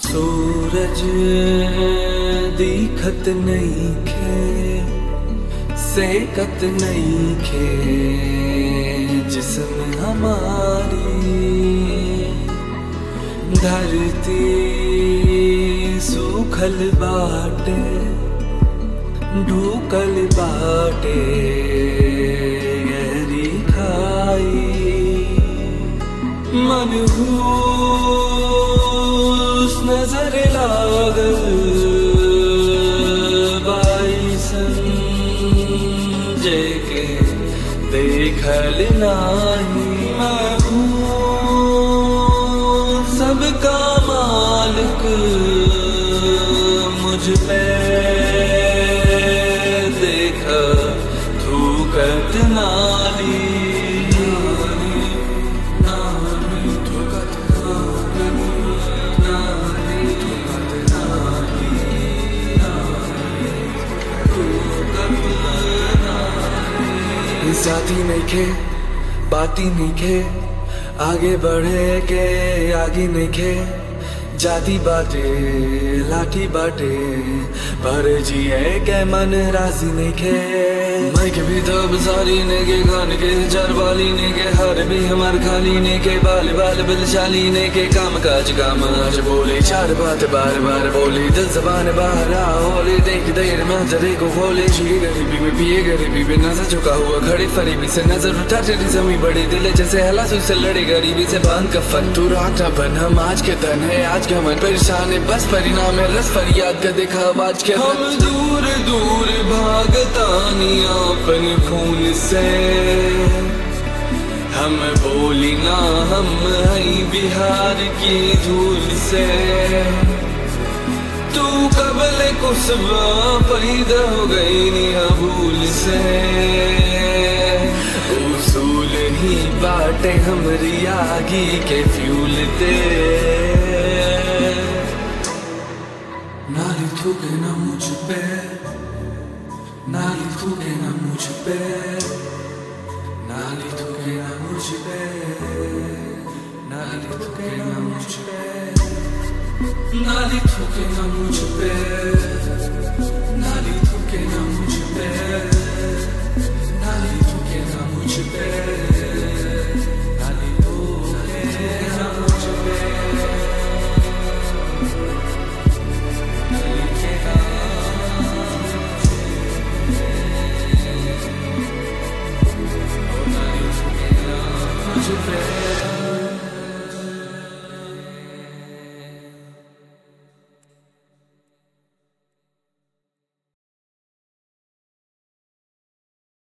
सूरज दिखत नहीं खे सेकत नहीं खे जिसम हमारी धरती सूखल बाटे ढूकल बाटे गहरी खाई मनहूस नजर लागल बाईसन जेके देखल नाही मैं हूँ सबका मालिक मुझ पे देख थूकत नाली नाली थूकत नाली थूकत नाली साथी नहीं खे बाती नहीं खे आगे बढ़े के आगे नहीं खे जाती बाटे लाठी बाटे पर जिए के मन राजी नहीं खे मैं के भी तब सारी ने के खान के चार वाली ने के हर भी हमार खाली ने के बाल बाल बलशाली ने के काम काज काम आज बोले चार बात बार बार बोली दिल जबान बाहर आ होले देख देर में जरे को खोले जिए गरीबी में पिए गरीबी में नजर झुका हुआ खड़े फरीबी से नजर उठा तेरी जमी बड़ी दिल जैसे हला से लड़े गरीबी से बांध कफन तू रात बन हम आज के धन है आज का मन परेशान है बस परिणाम है रस फरियाद का देखा आज के हम दूर दूर भागतानी अपन खून से हम बोली ना हम हई बिहार की धूल से तू कबल कुसबा पैदा हो गई निया भूल से उसूल ही बाटे हमरी आगी के फ्यूल ते नाली थूके ना मुझ पे नाली थूके ना मुझ पे नाली थूके ना मुझ पे नाली थूके ना मुझ पे नाली थूके ना मुझ पे नाली थूके ना मुझ पे नाली थूके ना मुझ पे नाली थूके ना मुझ पे नाली थूके ना मुझ पे